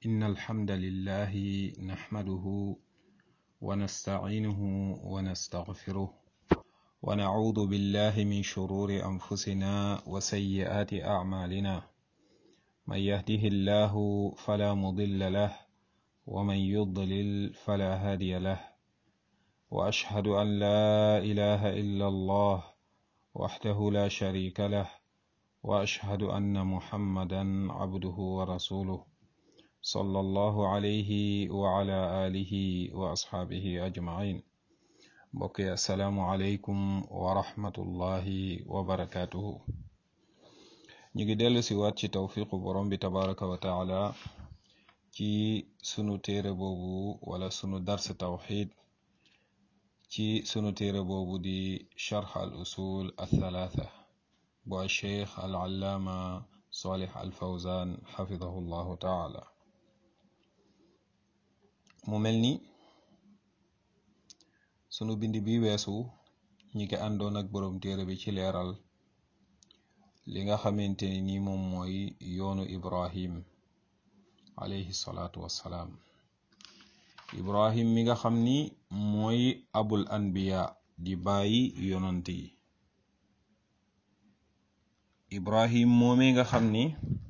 إن الحمد لله نحمده ونستعينه ونستغفره ونعوذ بالله من شرور أنفسنا وسيئات أعمالنا من يهده الله فلا مضل له ومن يضلل فلا هادي له وأشهد أن لا إله إلا الله وحده لا شريك له وأشهد أن محمدا عبده ورسوله صلى الله عليه وعلى آله وأصحابه أجمعين بقي السلام عليكم ورحمة الله وبركاته نيجي ديلو سي ci tawfiqu borom bi tabaraka wa taala ci sunu téere boobu wala sunu dars tawxid ci sunu téere boobu di charx al usul althalatha bu alcheikh al allaama salih al fawzan xafidahu llahu taala mu mel ni sunu bind bi weesu ñi ngi àndoon ak borom téere bi ci leeral li nga xamante ni moom mooy yoonu ibrahim alayhi salaatu wassalaam ibrahim mi nga xam ni mooy abul anbiya di bàyyi yonant yi ibrahim moomee nga xam ni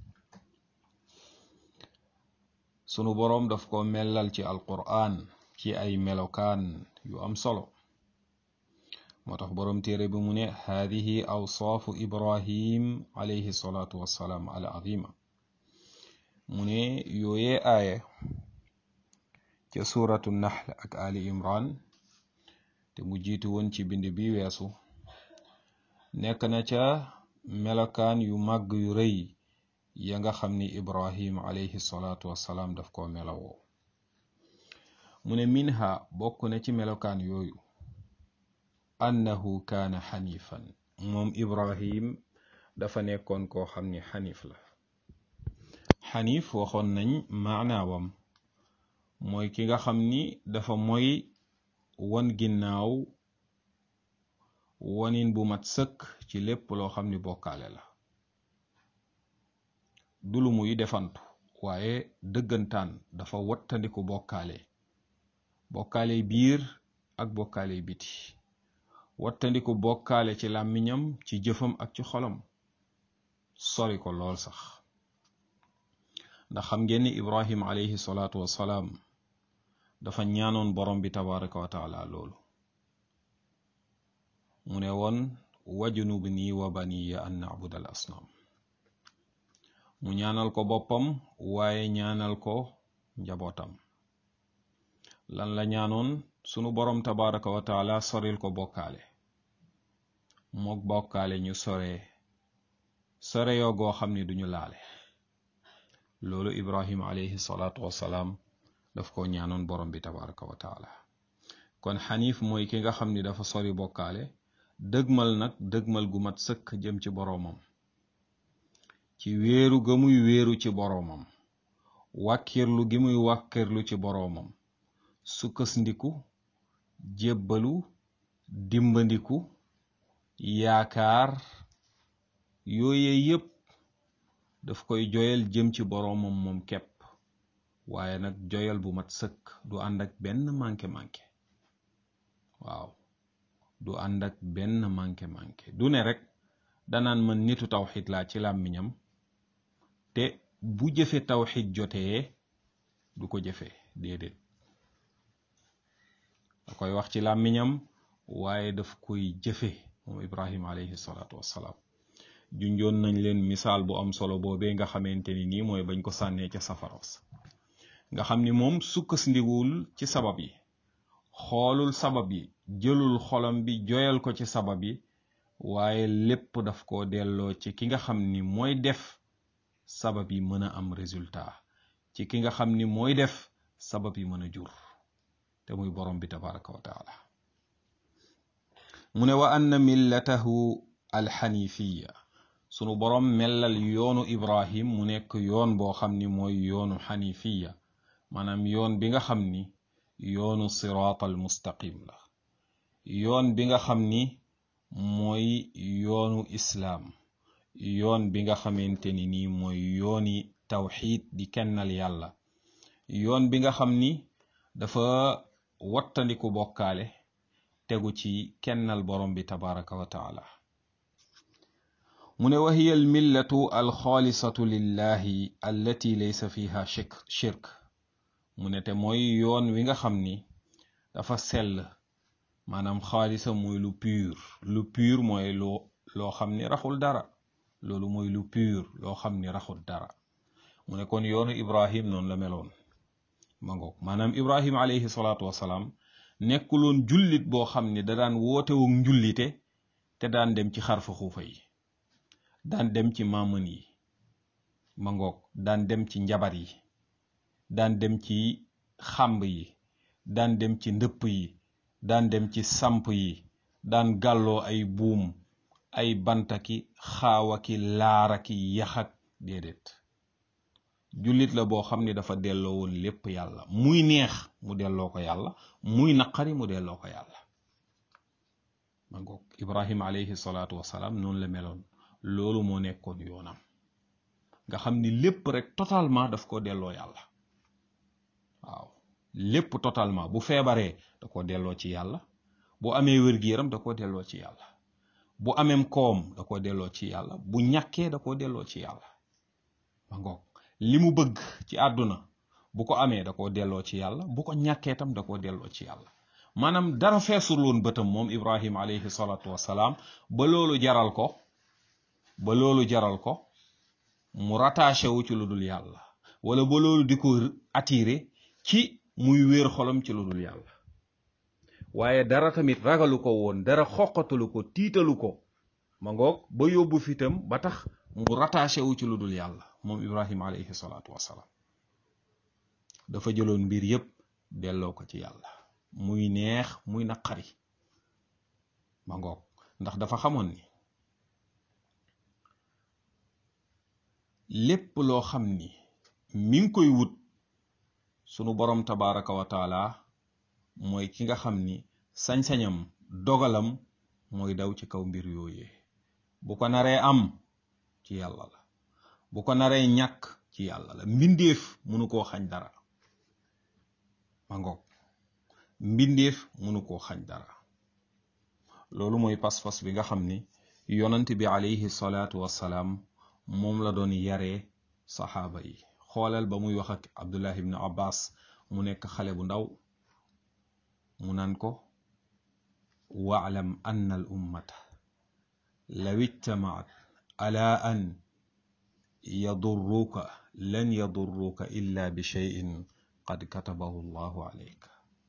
sunu boroom daf ko mellal ci alqur'an ci ay melokaan yu am solo moo tax boroom téere bi mu ne haadihi awsaafu ibrahim alayhi salaatu wassalaam al azima mu ne yooyee aaya ca suuratu nahl ak ali imran te mu jiitu woon ci bind bi weesu nekk na ca melokaan yu màgg yu rëy ya nga xam ni ibrahim alayhi salaatu wassalaam daf ko melowoo mu ne minha bokk na ci melokaan yooyu annahu kaana xanifan moom ibrahim dafa nekkoon koo xam ni xanif la xanif waxoon nañ maanaawam mooy ki nga xam ni dafa moy won ginnaaw wonin bu mat sëkk ci lépp loo xam ni bokkaale la du lu muy defantu waaye dëggantaan dafa wattandiku bokkaale bokkaale biir ak bokkaale biti wattandiku bokkaale ci làmmiñam ci jëfam ak ci xolam sori ko lool sax ndax xam ngeen ni ibrahim alayhi salaatu wassalaam dafa ñaanoon borom bi tabaraka wa taala loolu mu ne woon wajnubni wa baniya an na'buda al asnaam mu ñaanal ko boppam waaye ñaanal ko njabootam lan la ñaanoon sunu borom tabaraka wa taala soril ko bokkaale mook bokkaale ñu sore sore yoo goo xam ni duñu laale loolu ibrahim alayhi salaatu wassalaam daf ko ñaanoon borom bi tabaraka wa taala kon xanif mooy ki nga xam ni dafa sori bokkaale dëgmal nag dëgmal gu mat sëkk jëm ci boroomam ci wéeru ga muy wéeru ci boroomam wàkkirlu gi muy wàkkirlu ci boroomam sukkasndiku jébbalu dimbandiku yaakaar yooye yépp daf koy joyal jëm ci boroomam moom kepp waaye nag joyal bu mat sëkk du ànd ak benn manqué manqué waaw du ànd ak benn manqué manqué du ne rek danaan man nitu tawxid laa ci làmmiñam te bu jëfe tawxid jotee du ko jëfe déedéet da koy wax ci làmmiñam waaye daf koy jëfe moom ibrahim alayhi salaatu wassalaam junjoon nañ leen misaal bu am solo boobee nga xamante ni nii mooy bañ ko sànnee ca safaros nga xam ni moom sukkandiwul ci sabab yi xoolul sabab yi jëlul xolam bi joyal ko ci sabab yi waaye lépp daf ko delloo ci ki nga xam ni mooy def sabab yi mën a am résultat ci ki nga xam ni mooy def sabab yi mën a jur te muy borom bi tabaraka wa taala mu ne wa anna millatahu alxanifiya sunu borom mellal yoonu ibrahim mu nekk yoon boo xam ni mooy yoonu xanifiya maanaam yoon bi nga xam ni yoonu siraat al mustaqim la yoon bi nga xam ni mooy yoonu islaam yoon bi nga xamante ni nii mooy yooni tawxiid di kennal yàlla yoon bi nga xam ni dafa wattandiku bokkaale tegu ci kennal borom bi tabaraka wa taala mu ne wa hiya almillatu alxaalisatu lillahi allati laysa fiha shirk shirk mu ne te mooy yoon wi nga xam ni dafa sell maanaam xaalisa mooy lu pur lu pur mooy loo loo xam ni raxul dara loolu mooy lu pur loo xam ni raxul dara mu ne kon yoonu ibrahim noonu la meloon ma ngoog maanaam ibrahim alayhi salaatu wasalaam nekkuloon jullit boo xam ni da daan wootewu njullite te daan dem ci xarfa xuufa yi daan dem ci maamën yi ma ngoog daan dem ci njabar yi daan dem ci xàmb yi daan dem ci ndëpp yi daan dem ci samp yi daan gàlloo ay buum ay bantaki xaawaki laaraki yaxak déedéet jullit la boo xam ni dafa delloo woon lépp yàlla muy neex mu delloo ko yàlla muy naqari mu delloo ko yàlla ma ngoog ibrahima alayhi salaatu wasalaam noonu la meloon loolu moo nekkoon yoonam nga xam ni lépp rek totalement daf ko delloo yàlla waaw lépp totalement bu feebaree da ko delloo ci yàlla bu amee wér-gu-yaram da ko delloo ci yàlla bu ameem koom da ko delloo ci yàlla bu ñàkkee da ko delloo ci yàlla ma ngoog li mu bëgg ci àdduna bu ko amee da ko delloo ci yàlla bu ko ñàkkee tam da ko delloo ci yàlla maanaam dara feesul woon bëtam moom ibrahim alayhi salaatu wasalaam ba loolu jaral ko ba loolu jaral ko mu rattaché wu ci lu dul yàlla wala ba loolu di ko attiré ci muy wéer xolam ci lu dul yàlla waaye dara tamit ragalu ko woon dara xoqatalu ko tiitalu ko ma ngoog ba yóbbu fitam ba tax mu rattaché wu ci lu dul yàlla moom ibrahima alayhi salaatu wasalaam dafa jëloon mbir yépp delloo ko ci yàlla muy neex muy naqari ma ngoog ndax dafa xamoon ni lépp loo xam ni mi ngi koy wut sunu borom tabaraka wa taala mooy ki nga xam ni sañ-sañam dogalam mooy daw ci kaw mbir yooyee bu ko naree am ci yàlla la bu ko naree ñàkk ci yàlla la mbindeef munu koo xañ dara ma ngoog mbindeef munu koo xañ dara loolu mooy pas-pas bi nga xam ni yonant bi alayhi salaatu wassalaam moom la doon yaree saxaaba yi xoolal ba muy wax ak abdullah ibn abbas mu nekk xale bu ndaw mu naan ko waalam anna al ummata law ijtamaat ala an yadurruka lan yadurruka illa bi cheyin qad katabahu allahu alayk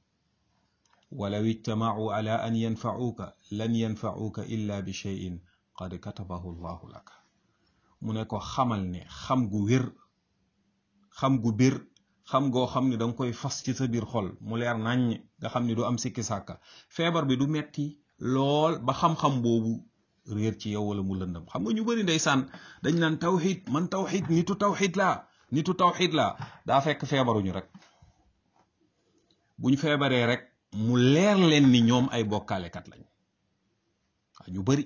walaw ijtamacuu ala an yanfacuuka lan yanfacuuka illa bi cheyin qad katabahu allahu laka mu ne ko xamal ne xam gu wér xam gu bir xam goo xam ne danga koy fas ci sa biir xol mu leer naññ nga xam ne du am sikki sàkka feebar bi du metti lool ba xam-xam boobu réer ci yow wala mu lëndam xam nga ñu bari ndeysaan dañ naan tawxid man tawxid nitu tawxid laa nitu tawxid laa daa fekk feebaruñu rek buñ feebaree rek mu leer leen ni ñoom ay bokkaalekat lañ waaw ñu bari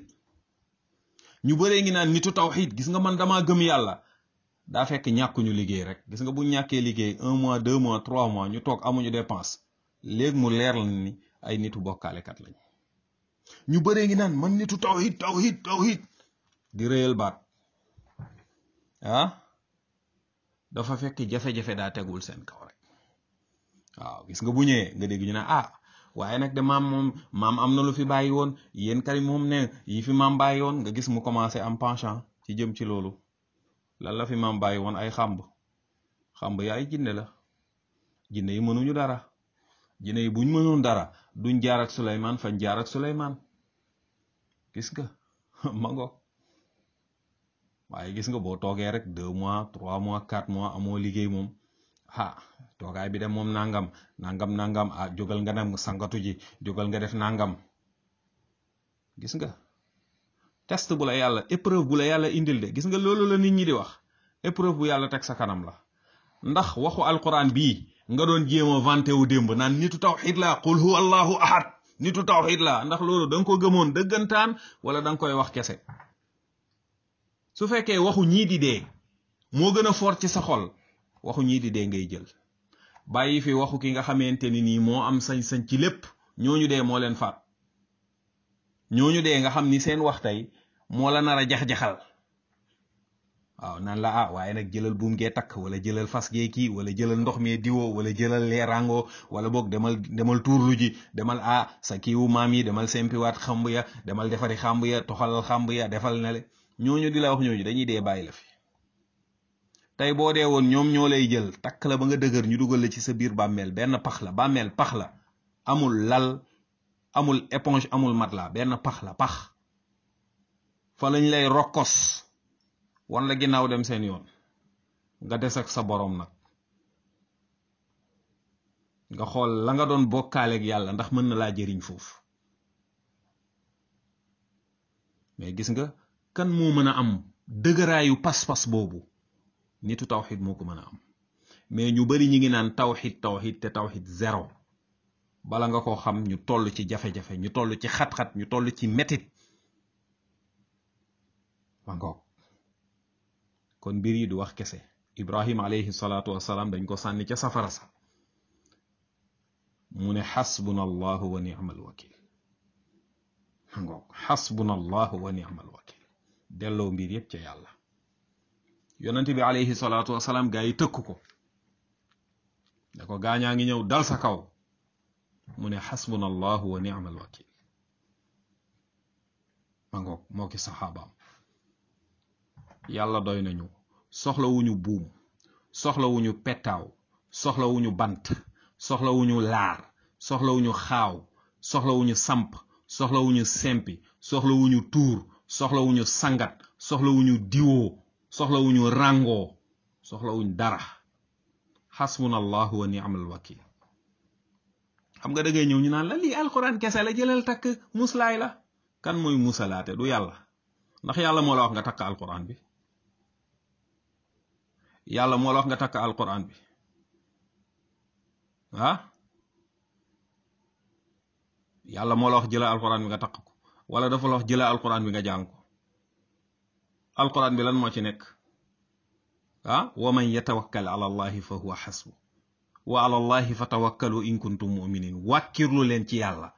ñu bëree ngi naan nitu tawxid gis nga man damaa gëm yàlla daa fekk ñàkkuñu liggéey rek gis nga bu ñàkkee liggéey un mois deux mois trois mois ñu toog amuñu dépense léegi mu leer la ni ay nitu bokkaalekat lañ ñu bëree ngi naan man nitu tawxid tawxid tawxid di réyal baat ah dafa fekk jafe-jafe daa tegul seen kaw rek waaw gis nga bu ñëwee nga dégg ñu ne ah waaye nag de maam moom maam am na lu fi bàyyi woon yéen kay moom ne yi fi maam bàyyi woon nga gis mu commencé am penchant ci jëm ci loolu lan la fi maam bàyyi woon ay xàmb xàmb ya ay jinne la jinne yi mënuñu dara jinne yi buñ mënoon dara duñ jaar ak Suleymaan fañ jaar ak Suleymaan gis nga ma ngo waaye gis nga boo toogee rek deux mois trois mois quatre mois amoo liggéey moom ah toogaay bi de moom nangam nangam nangam ah jógal nga dem sangatu ji jógal nga def nangam gis nga test bu la yàlla épreuve bu la yàlla indil de gis nga loolu la nit ñi di wax épreuve bu yàlla teg sa kanam la ndax waxu alquran bii nga doon jéem a vanté wu démb naan nitu tawxid la qul huwa allahu ahad nitu tawxid la ndax loolu da nga ko gëmoon dëggantaan wala da nga koy wax kese su fekkee waxu ñii di dee moo gën a fort ci sa xol waxu ñii di dee ngay jël bàyyi fi waxu ki nga xamante ni nii moo am sañ-sañ ci lépp ñooñu dee moo leen faat ñooñu dee nga xam ni seen wax tey moo la nar a jax-jaxal waaw naan la ah waaye nag jëlal buum gee takk wala jëlal fas gee kii wala jëlal ndox mee diwoo wala jëlal leerango wala boog demal demal tuurlu ji demal ah sa kiiwu maam yi demal sempiwaat xamb ya demal defari xamb ya toxalal xamb ya defal na le ñooñu di la wax ñooñu dañuy dee bàyyi la fi tey boo dee woon ñoom ñoo lay jël takk la ba nga dëgër ñu dugal la ci sa biir bàmmeel benn pax la bàmmeel pax la amul lal amul éponge amul matelas benn pax la pax fa lañ lay rokkos wan la ginnaaw dem seen yoon nga des ak sa boroom nag nga xool la nga doon bokkaaleeg yàlla ndax mën na laa jëriñ foofu mais gis nga kan moo mën a am dëgëraayu pas-pas boobu nitu tawxid moo ko mën a am mais ñu bari ñi ngi naan tawxid tawxid te tawxid zéro bala nga ko xam ñu toll ci jafe-jafe ñu toll ci xat-xat ñu toll ci metit ma ngoog kon mbir yi du wax kese ibrahim alayhi salaatu wasalaam dañ ko sànni ca safara sa mu ne xasbuna allahu wa ni'mal wakil ma ngoog xasbuna allahu wa ni'mal wakil delloo mbir yépp ca yàlla yonente bi alayhi salaatu wasalaam gaa yi tëkk ko ne ko gaañaa ngi ñëw dal sa kaw mu ne xasbuna allahu wa ni'mal wakil ma ngoog moo ki saxaabaam yàlla doy nañu soxlawuñu buum soxlawuñu pettaaw soxlawuñu bant soxlawuñu laar soxlawuñu xaaw soxlawuñu samp soxlawuñu sempi soxlawuñu tuur soxlawuñu sangat soxlawuñu diwoo soxlawuñu ràngoo soxlawuñ dara xasbuna allahu wa ni'mal wakil xam nga da ngay ñëw ñu naan la lii alquran kese la jëlal takk muslaay la kan mooy musalaate du yàlla ndax yàlla moo la wax nga takk alquran bi yàlla moo la wax nga takk alquran bi ah yàlla moo la wax jëla alquran bi nga takk ko wala dafa la wax jëla alquran bi nga jàng ko alquran bi lan moo ci nekk ah wa man yatawakkal ala allahi fa huwa xasbu wa ala allahi fa tawakkalu in kuntum muminin wàkkirlu leen ci yàlla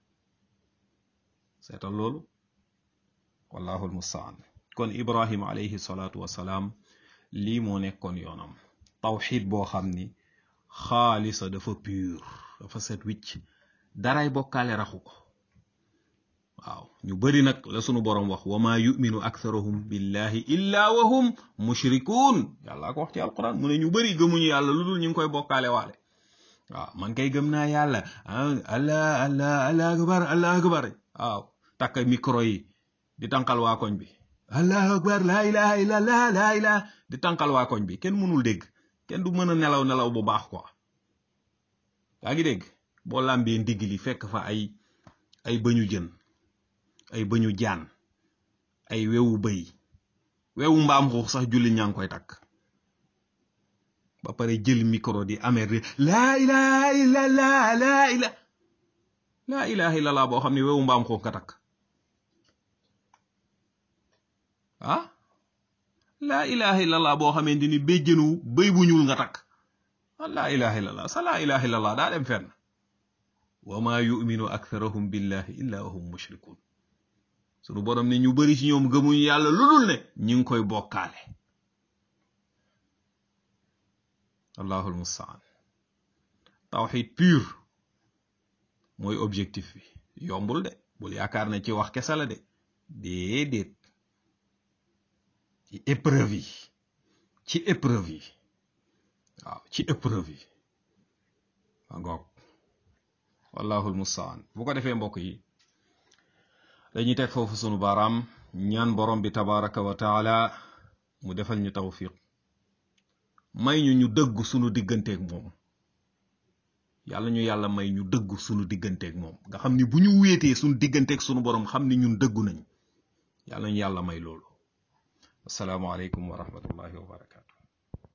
seetal loolu wallahu almustaan kon ibrahima alayhi salaatu wasalaam lii moo nekkoon yoonam tawxid boo xam ni xaalisa dafa pur dafa set wicc daray bokkaale raxu ko waaw ñu bari nag la sunu boroom wax wa maa yuminu aktharuhum billahi illa wa hum mushrikuun yàlla ko wax ci alquran mu ne ñu bari gëmuñu yàlla lu dul ñu ngi koy bokkaale waale waaw man kay gëm naa yàlla allah allah allah akbar allah akbar waaw takk micro yi di tànqal waa koñ bi allahu akbar laa ilaha illallah laa ilaha di tànqal waa koñ bi kenn mënul dégg kenn du mën a nelaw nelaw bu baax quoi yaa ngi dégg boo làmbee ndigg li fekk fa ay ay bëñu jën ay bëñu jaan ay wewu bëy wewu mbaam xuux sax julli ñaa ngi koy takk ba pare jël micro di amer di laa ilaha illallah laa ila laa ilaha illallah boo xam ne wewu mbaam xuux nga takk ah laa ilaha illallah boo xamante ni béjjënu béy bu ñuul nga takk ah laa ilaha illallah sa laa ilaha illallah daa dem fenn wa ma yuminu aktharuhum billahi illa wa hum mushrikun sunu borom ne ñu bari ci ñoom gëmuñu yàlla lu dul ne ñi ngi koy bokkaale allahu almustaan tawxid pur mooy objectif bi yombul de bul yaakaar ne ci wax kese la de déedéet ci épreuve yi ci épreuve yi waaw ci épreuve yi a ngoog wallahu almustaan bu ko defee mbokk yi dañuy teg foofu sunu baaraam ñaan borom bi tabaraka wa taala mu defal ñu tawfiq may ñu ñu dëgg sunu digganteeg moom yàlla ñu yàlla may ñu dëgg sunu digganteeg moom nga xam ni bu ñu wéetee sunu digganteeg sunu borom xam ni ñun dëggu nañ yàlla ñu yàlla may loolu assalaamu aleykum wa rahmatullahi wa barakatu